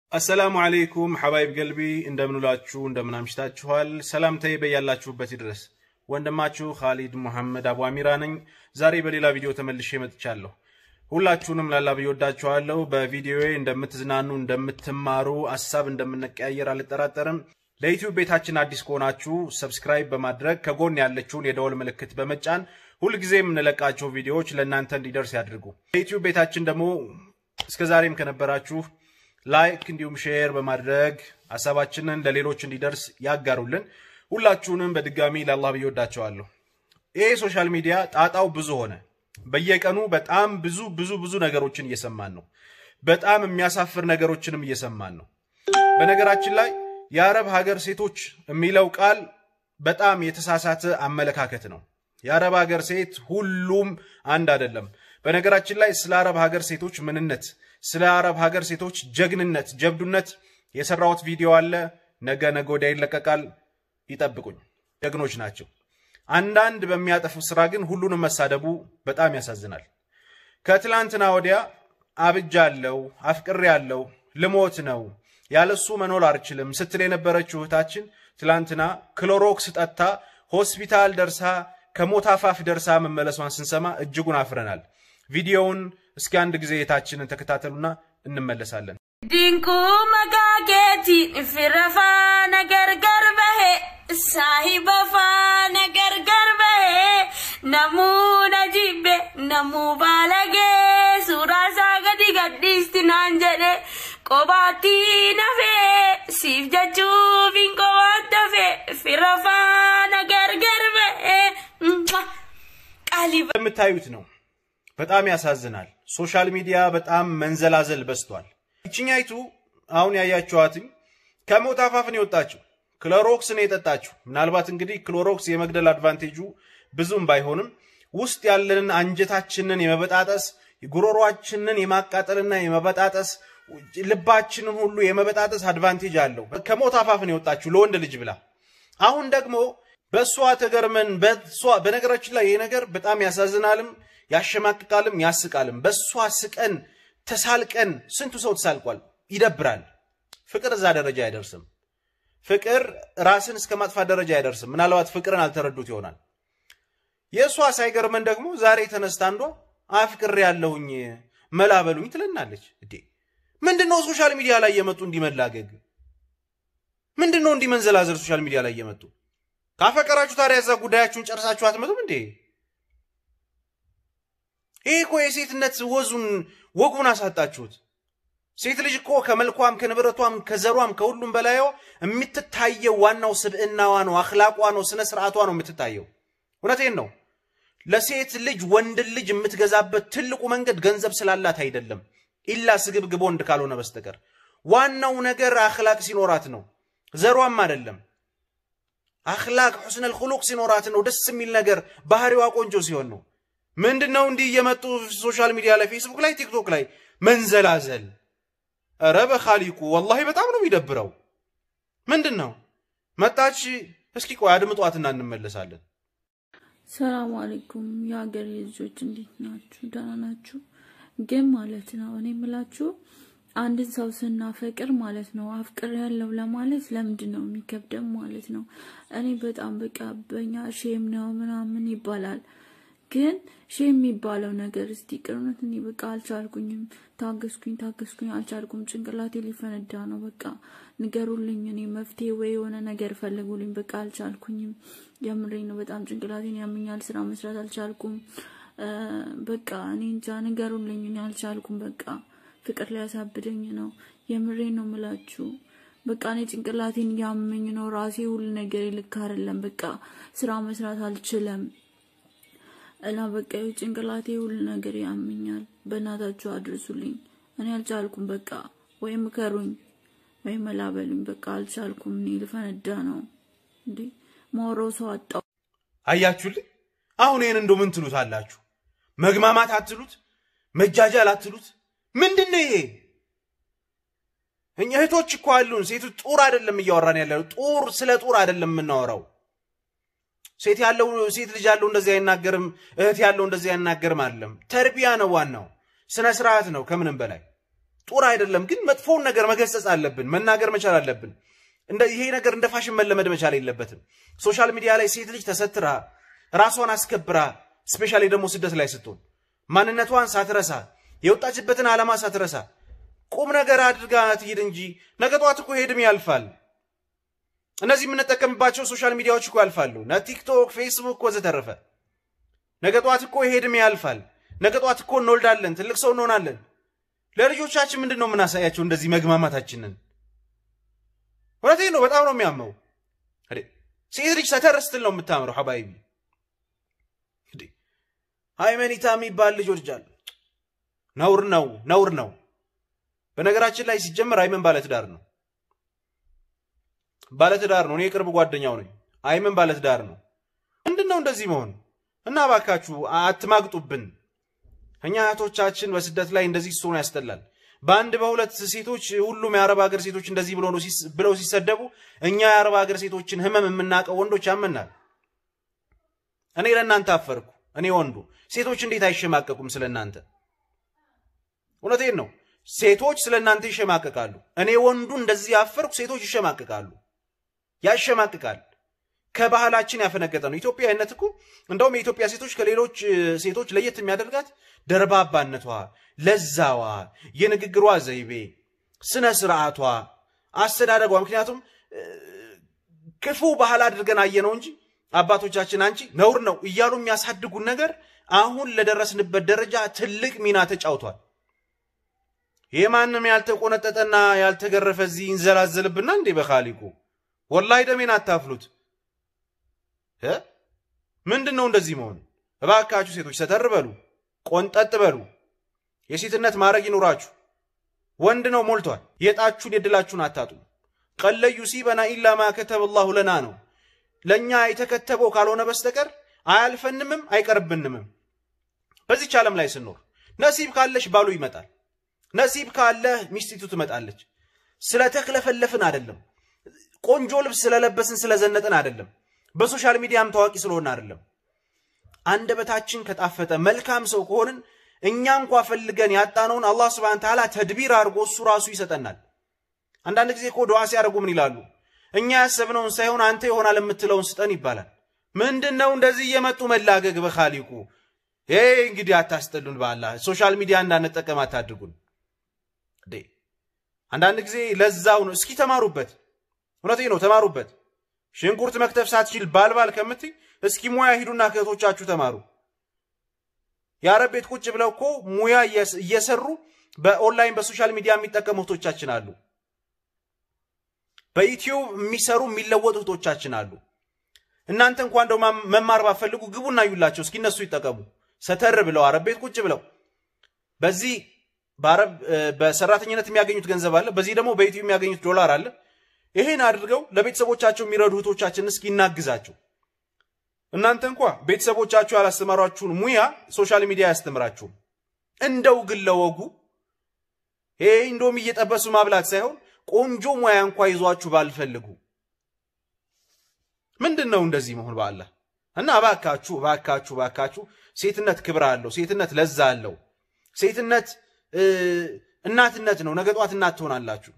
አሰላሙ አሌይኩም ሐባይብ ገልቢ እንደምንውላችሁ እንደምናምሽታችኋል። ሰላምታዬ በያላችሁበት ይድረስ። ወንድማችሁ ካሊድ ሙሐመድ አቡ አሚራ ነኝ። ዛሬ በሌላ ቪዲዮ ተመልሼ መጥቻለሁ። ሁላችሁንም ላላ ብዬ ወዳችኋለሁ። በቪዲዮዬ እንደምትዝናኑ እንደምትማሩ፣ ሀሳብ እንደምንቀያየር አልጠራጠርም። ለዩቲዩብ ቤታችን አዲስ ከሆናችሁ ሰብስክራይብ በማድረግ ከጎን ያለችውን የደወል ምልክት በመጫን ሁልጊዜ የምንለቃቸው ቪዲዮዎች ለእናንተ እንዲደርስ ያድርጉ። ለዩቲዩብ ቤታችን ደግሞ እስከዛሬም ከነበራችሁ ላይክ እንዲሁም ሼር በማድረግ ሀሳባችንን ለሌሎች እንዲደርስ ያጋሩልን። ሁላችሁንም በድጋሚ ለአላህ ብዬ ወዳቸዋለሁ። ይሄ ሶሻል ሚዲያ ጣጣው ብዙ ሆነ። በየቀኑ በጣም ብዙ ብዙ ብዙ ነገሮችን እየሰማን ነው። በጣም የሚያሳፍር ነገሮችንም እየሰማን ነው። በነገራችን ላይ የአረብ ሀገር ሴቶች የሚለው ቃል በጣም የተሳሳተ አመለካከት ነው። የአረብ ሀገር ሴት ሁሉም አንድ አይደለም። በነገራችን ላይ ስለ አረብ ሀገር ሴቶች ምንነት፣ ስለ አረብ ሀገር ሴቶች ጀግንነት፣ ጀብዱነት የሰራሁት ቪዲዮ አለ። ነገ ነገ ወዲያ ይለቀቃል። ይጠብቁኝ። ጀግኖች ናቸው። አንዳንድ በሚያጠፉ ስራ ግን ሁሉንም መሳደቡ በጣም ያሳዝናል። ከትላንትና ወዲያ አብጃለሁ፣ አፍቅሬያለሁ፣ ልሞት ነው ያለሱ መኖር አልችልም ስትል የነበረችው እህታችን ትላንትና ክሎሮክስ ጠጥታ ሆስፒታል ደርሳ ከሞት አፋፍ ደርሳ መመለሷን ስንሰማ እጅጉን አፍረናል። ቪዲዮውን እስኪ አንድ ጊዜ እህታችንን ተከታተሉና እንመለሳለን። ድንቁ መጋጌቲ ፊረፋ ነገር ገርበሄ ሳሂበፋ ነገር ገርበሄ ነሙ ነጂቤ ነሙ ባለጌ ሱራሳ ገዲ ገዲስቲ ናን ጀዴ ቆባቲ ነፌ ሲፍ ጀቹፊን ቆባን ተፌ ፊረፋ ነገር ገርበሄ ቃሊ የምታዩት ነው። በጣም ያሳዝናል። ሶሻል ሚዲያ በጣም መንዘላዘል በዝቷል። ይችኛይቱ አሁን ያያችኋትኝ ከሞት አፋፍን የወጣችው ክሎሮክስ ነው የጠጣችው። ምናልባት እንግዲህ ክሎሮክስ የመግደል አድቫንቴጁ ብዙም ባይሆንም ውስጥ ያለንን አንጀታችንን የመበጣጠስ ጉሮሯችንን የማቃጠልና የመበጣጠስ ልባችንን ሁሉ የመበጣጠስ አድቫንቴጅ አለው። ከሞት አፋፍን የወጣችው ለወንድ ልጅ ብላ አሁን ደግሞ በእሷ ተገርመን በእሷ በነገራችን ላይ ይህ ነገር በጣም ያሳዝናልም ያሸማቅቃልም ያስቃልም። በእሷ ስቀን ተሳልቀን ስንቱ ሰው ተሳልቋል። ይደብራል። ፍቅር እዛ ደረጃ አይደርስም። ፍቅር ራስን እስከ ማጥፋት ደረጃ አይደርስም። ምናልባት ፍቅርን አልተረዱት ይሆናል። የእሷ ሳይገርመን ደግሞ ዛሬ ተነስታ አንዷ አፍቅሬ ያለሁኝ መላበሉኝ ትለናለች። እንዴ ምንድን ነው ሶሻል ሚዲያ ላይ የመጡ እንዲመላገግ ምንድን ነው እንዲመንዘላዘል ሶሻል ሚዲያ ላይ የመጡ ካፈቀራችሁ ታዲያ እዛ ጉዳያችሁን ጨርሳችሁ አትመጡም እንዴ? ይሄ እኮ የሴትነት ወዙን ወጉን አሳጣችሁት። ሴት ልጅ እኮ ከመልኳም ከንብረቷም ከዘሯም ከሁሉም በላይዋ የምትታየው ዋናው ስብዕናዋ ነው፣ አኽላቋ ነው፣ ስነ ስርዓቷ ነው የምትታየው። እውነቴን ነው። ለሴት ልጅ ወንድን ልጅ የምትገዛበት ትልቁ መንገድ ገንዘብ ስላላት አይደለም፣ ኢላ ስግብግብ ወንድ ካልሆነ በስተቀር ዋናው ነገር አኽላቅ ሲኖራት ነው። ዘሯም አይደለም። አኽላቅ ሑስነል ኹሉቅ ሲኖራት ነው። ደስ የሚል ነገር ባህሪዋ ቆንጆ ሲሆን ነው። ምንድን ነው እንዲህ እየመጡ ሶሻል ሚዲያ ላይ ፌስቡክ ላይ ቲክቶክ ላይ መንዘላዘል? ኧረ በኻሊቁ ወላሂ በጣም ነው የሚደብረው። ምንድን ነው መጣች? እስኪ ቆይ አድምጧትና እንመለሳለን። ሰላም አለይኩም የሀገር ልጆች እንዴት ናችሁ? ደህና ናችሁ? ግን ማለት ነው እኔ የምላችሁ አንድን ሰው ስናፈቅር ማለት ነው አፍቅር ያለው ለማለት ለምንድን ነው የሚከብደም ማለት ነው። እኔ በጣም በቃ በኛ ሼም ነው ምናምን ይባላል ግን ሺ የሚባለው ነገር እስቲ ቅርነት እኔ በቃ አልቻልኩኝም። ታገስኩኝ ታገስኩኝ አልቻልኩም። ጭንቅላቴ ሊፈነዳ ነው። በቃ ንገሩልኝ፣ እኔ መፍትሄ ወይ የሆነ ነገር ፈልጉልኝ። በቃ አልቻልኩኝም። የምሬ ነው። በጣም ጭንቅላቴን ያመኛል። ስራ መስራት አልቻልኩም። በቃ እኔ እንጃ ንገሩልኝ፣ እኔ አልቻልኩም። በቃ ፍቅር ሊያሳብደኝ ነው። የምሬ ነው ምላችሁ። በቃ እኔ ጭንቅላቴን ያመኝ ነው። ራሴ ሁሉ ነገር ልክ አይደለም። በቃ ስራ መስራት አልችልም። እና በቃ ጭንቅላቴ ሁሉ ነገር ያመኛል። በእናታችሁ አድርሱልኝ። እኔ አልቻልኩም። በቃ ወይም ምከሩኝ ወይም መላበሉኝ። በቃ አልቻልኩም። እኔ ልፈነዳ ነው እንዴ ማውራው ሰው አጣው። አያችሁልኝ? አሁን ይህን እንዶ ምን ትሉት አላችሁ? መግማማት አትሉት? መጃጃል አትሉት? ምንድን ነው ይሄ? እኛ እህቶች እኮ አሉን። ሴቶች ጡር አይደለም እያወራን ያለ ጡር ስለ ጡር አይደለም የምናወራው ሴት ያለው ሴት ልጅ ያለው እንደዚህ አይናገርም፣ እህት ያለው እንደዚህ አይናገርም አይደለም። ተርቢያ ነው ዋናው፣ ስነ ስርዓት ነው ከምንም በላይ ጡር አይደለም፣ ግን መጥፎውን ነገር መገሰጽ አለብን፣ መናገር መቻል አለብን። እንደ ይሄ ነገር እንደ ፋሽን መለመድ መቻል የለበትም። ሶሻል ሚዲያ ላይ ሴት ልጅ ተሰትራ ራሷን አስከብራ ስፔሻሊ ደግሞ ስደት ላይ ስትሆን ማንነቷን ሳትረሳ የወጣችበትን ዓላማ ሳትረሳ ቁም ነገር አድርጋ ትሄድ እንጂ ነገ ጠዋት እኮ ሄድም ያልፋል። እነዚህ የምንጠቀምባቸው ሶሻል ሚዲያዎች እኮ ያልፋሉ። ነ ቲክቶክ፣ ፌስቡክ ወዘተረፈ። ነገ ጠዋት እኮ ሄድም ያልፋል። ነገ ጠዋት እኮ እንወልዳለን፣ ትልቅ ሰው እንሆናለን። ለልጆቻችን ምንድን ነው የምናሳያቸው? እንደዚህ መግማማታችንን እውነቴን ነው። በጣም ነው የሚያመው። ሴት ልጅ ሰተር ስትል ነው የምታምረው። ሀባይቢ ሃይመኒታ የሚባል ልጅ ወልጃለሁ። ነውር ነው፣ ነውር ነው። በነገራችን ላይ ሲጀመር አይመን ባለትዳር ነው፣ ባለትዳር ነው። እኔ የቅርብ ጓደኛው ነኝ። አይመን ባለትዳር ነው። ምንድን ነው እንደዚህ መሆን? እና እባካችሁ አትማግጡብን። እኛ እህቶቻችን በስደት ላይ እንደዚህ ስትሆኑ ያስጠላል። በአንድ በሁለት ሴቶች ሁሉም የአረብ ሀገር ሴቶች እንደዚህ ብለው ሲሰደቡ እኛ የአረብ ሀገር ሴቶችን ህመም የምናውቀው ወንዶች ያመናል። እኔ ለእናንተ አፈርኩ። እኔ ወንዱ ሴቶች እንዴት አይሸማቀቁም ስለ እናንተ? እውነቴን ነው። ሴቶች ስለ እናንተ ይሸማቀቃሉ። እኔ ወንዱ እንደዚህ አፈርኩ። ሴቶች ይሸማቀቃሉ። ያሸማቅቃል። ከባህላችን ያፈነገጠ ነው። ኢትዮጵያዊነት እኮ እንደውም የኢትዮጵያ ሴቶች ከሌሎች ሴቶች ለየት የሚያደርጋት ደርባባነቷ፣ ለዛዋ፣ የንግግሯ ዘይቤ፣ ስነ ስርዓቷ፣ አስተዳደጓ። ምክንያቱም ክፉ ባህል አድርገን አየነው እንጂ አባቶቻችን አንቺ ነውር ነው እያሉ የሚያሳድጉን ነገር አሁን ለደረስንበት ደረጃ ትልቅ ሚና ተጫውቷል። የማንም ያልተቆነጠጠና ያልተገረፈ እዚህ ይንዘላዘልብና እንዴ በካሊቁ ወላሂ ደሜን አታፍሉት። ምንድን ነው እንደዚህ መሆን? እባካችሁ ሴቶች ሰተር በሉ፣ ቆንጠጥ በሉ፣ የሴትነት ማድረግ ይኑራችሁ። ወንድ ነው ሞልቷል። የጣችሁን የድላችሁን አታጡ። ቀለዩ ሲበና ኢላ ማ ከተበ ላሁ ለና ነው። ለእኛ የተከተበው ካልሆነ በስተቀር አያልፈንምም አይቀርብንምም። በዚች ዓለም ላይ ስኖር ነሲብ ካለሽ ባሉ ይመጣል። ነሲብ ካለህ ሚስቲቱ ትመጣለች። ስለተክለፈለፍን አይደለም። ቆንጆ ልብስ ስለለበስን ስለዘነጥን አይደለም። በሶሻል ሚዲያም ታዋቂ ስለሆን አይደለም። አንደበታችን ከጣፈጠ መልካም ሰው ከሆንን እኛ እንኳ ፈልገን ያጣነውን አላህ ስብሐነ ተዓላ ተድቢር አድርጎ እሱ ራሱ ይሰጠናል። አንዳንድ ጊዜ እኮ ዱዓ ሲያደርጉ ምን ይላሉ? እኛ ያሰብነውን ሳይሆን አንተ ይሆናል የምትለውን ስጠን ይባላል። ምንድን ነው እንደዚህ እየመጡ መላገግ በካሊቁ ይሄ እንግዲህ አታስጠሉን። በአላህ ሶሻል ሚዲያ እንዳንጠቀም አታድርጉን። አንዳንድ ጊዜ ለዛው ነው። እስኪ ተማሩበት። እውነቴ ነው፣ ተማሩበት። ሽንኩርት መክተፍ ሳትችል ባልባል ከምትይ እስኪ ሙያ ሂዱና ከእህቶቻችሁ ተማሩ። የአረብ ቤት ቁጭ ብለው እኮ ሙያ እየሰሩ በኦንላይን በሶሻል ሚዲያ የሚጠቀሙ እህቶቻችን አሉ። በዩቲዩብ የሚሰሩ የሚለወጡ እህቶቻችን አሉ። እናንተ እንኳ እንደው መማር ባፈልጉ ግቡና እዩላቸው እስኪ እነሱ ይጠቀሙ። ሰተር ብለው አረብ ቤት ቁጭ ብለው በዚህ በአረብ በሰራተኝነት የሚያገኙት ገንዘብ አለ፣ በዚህ ደግሞ በዩቲዩብ የሚያገኙት ዶላር አለ። ይሄን አድርገው ለቤተሰቦቻቸው የሚረዱ እህቶቻችን እስኪ እናግዛቸው። እናንተ እንኳ ቤተሰቦቻችሁ ያላስተማሯችሁን ሙያ ሶሻል ሚዲያ አያስተምራችሁም። እንደው ግን ለወጉ ይሄ እንደውም እየጠበሱ ማብላት ሳይሆን ቆንጆ ሙያ እንኳ ይዟችሁ ባልፈልጉ ምንድን ነው እንደዚህ መሆን በአላህ እና እባካችሁ እባካችሁ እባካችሁ ሴትነት ክብር አለው። ሴትነት ለዛ አለው። ሴትነት እናትነት ነው። ነገ ጧት እናት ትሆናላችሁ።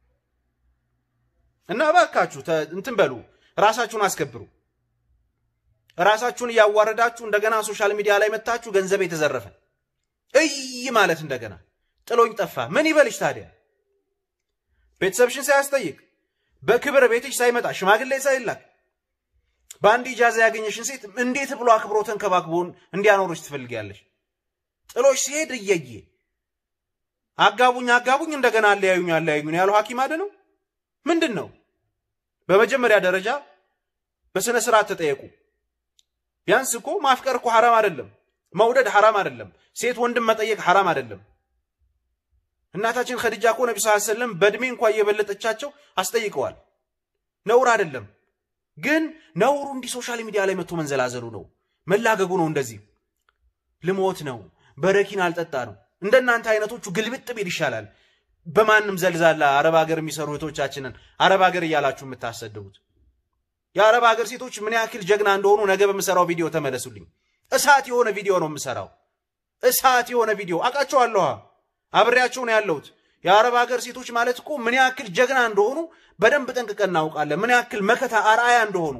እና እባካችሁ እንትን በሉ፣ ራሳችሁን አስከብሩ። ራሳችሁን እያዋረዳችሁ እንደገና ሶሻል ሚዲያ ላይ መታችሁ ገንዘብ የተዘረፈ እይ ማለት እንደገና ጥሎኝ ጠፋ ምን ይበልሽ ታዲያ? ቤተሰብሽን ሳያስጠይቅ በክብር ቤትሽ ሳይመጣ ሽማግሌ ሳይላክ በአንድ ኢጃዛ ያገኘሽን ሴት እንዴት ብሎ አክብሮ ተንከባክቦን እንዲያኖርሽ ትፈልጊያለሽ? ጥሎሽ ሲሄድ እየየ አጋቡኝ አጋቡኝ እንደገና አለያዩኝ አለያዩኝ ያለው ሐኪም አደ ነው ምንድን ነው? በመጀመሪያ ደረጃ በስነ ስርዓት ተጠየቁ። ቢያንስ እኮ ማፍቀር እኮ ሐራም አይደለም። መውደድ ሐራም አይደለም። ሴት ወንድም መጠየቅ ሐራም አይደለም። እናታችን ኸዲጃ እኮ ነቢ ስ ሰለም በእድሜ እንኳ እየበለጠቻቸው አስጠይቀዋል። ነውር አይደለም። ግን ነውሩ እንዲህ ሶሻል ሚዲያ ላይ መጥቶ መንዘላዘሉ ነው፣ መላገጉ ነው። እንደዚህ ልሞት ነው፣ በረኪን አልጠጣ ነው። እንደናንተ አይነቶቹ ግልብጥ ቢል ይሻላል። በማንም ዘልዛላ አረብ ሀገር የሚሰሩ እህቶቻችንን አረብ ሀገር እያላችሁ የምታሰድቡት የአረብ ሀገር ሴቶች ምን ያክል ጀግና እንደሆኑ ነገ በምሰራው ቪዲዮ ተመለሱልኝ። እሳት የሆነ ቪዲዮ ነው የምሰራው። እሳት የሆነ ቪዲዮ አውቃቸዋለሁ። አብሬያቸው ነው ያለሁት። የአረብ ሀገር ሴቶች ማለት እኮ ምን ያክል ጀግና እንደሆኑ በደንብ ጠንቅቀን እናውቃለን። ምን ያክል መከታ አርአያ እንደሆኑ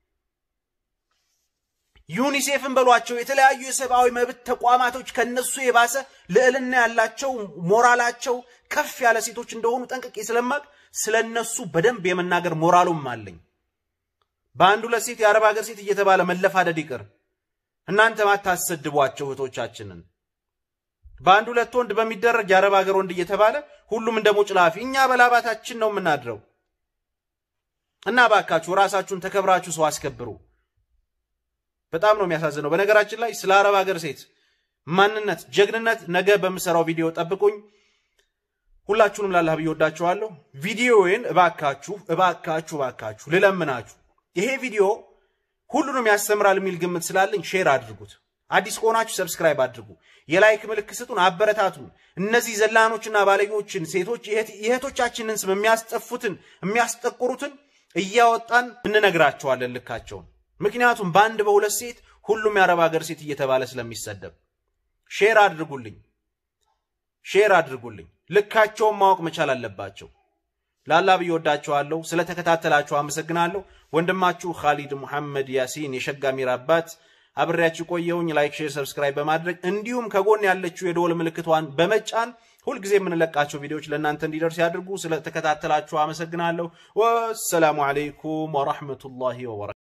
ዩኒሴፍን በሏቸው የተለያዩ የሰብአዊ መብት ተቋማቶች ከነሱ የባሰ ልዕልና ያላቸው ሞራላቸው ከፍ ያለ ሴቶች እንደሆኑ ጠንቅቄ ስለማቅ ስለ እነሱ በደንብ የመናገር ሞራሉም አለኝ። በአንድ ሁለት ሴት የአረብ ሀገር ሴት እየተባለ መለፋደድ ይቅር። እናንተ ማታሰድቧቸው እህቶቻችንን በአንድ ሁለት ወንድ በሚደረግ የአረብ ሀገር ወንድ እየተባለ ሁሉም እንደ ሞጭላፊ እኛ በላባታችን ነው የምናድረው። እና ባካችሁ ራሳችሁን ተከብራችሁ ሰው አስከብሩ። በጣም ነው የሚያሳዝነው። በነገራችን ላይ ስለ አረብ ሀገር ሴት ማንነት፣ ጀግንነት ነገ በምሰራው ቪዲዮ ጠብቁኝ። ሁላችሁንም ላላህ ብዬ ወዳችኋለሁ። ቪዲዮዬን እባካችሁ እባካችሁ እባካችሁ ልለምናችሁ ይሄ ቪዲዮ ሁሉንም ያስተምራል የሚል ግምት ስላለኝ ሼር አድርጉት። አዲስ ከሆናችሁ ሰብስክራይብ አድርጉ። የላይክ ምልክት ስጡን፣ አበረታቱን። እነዚህ ዘላኖችና ባለጌዎችን ሴቶች የእህቶቻችንን ስም የሚያስጠፉትን የሚያስጠቁሩትን እያወጣን እንነግራቸዋለን ልካቸውን። ምክንያቱም በአንድ በሁለት ሴት ሁሉም የአረብ ሀገር ሴት እየተባለ ስለሚሰደብ ሼር አድርጉልኝ፣ ሼር አድርጉልኝ። ልካቸውን ማወቅ መቻል አለባቸው። ላላ ብዬ ወዳችኋለሁ። ስለተከታተላችሁ አመሰግናለሁ። ወንድማችሁ ካሊድ ሙሐመድ ያሲን የሸጋ ሚራ አባት አብሬያችሁ ቆየውኝ። ላይክ፣ ሼር፣ ሰብስክራይብ በማድረግ እንዲሁም ከጎን ያለችው የደወል ምልክቷን በመጫን ሁልጊዜ የምንለቃቸው ቪዲዮዎች ለእናንተ እንዲደርስ ያድርጉ። ስለተከታተላችሁ አመሰግናለሁ። ወሰላሙ አለይኩም ወራህመቱላሂ ወበረካቱ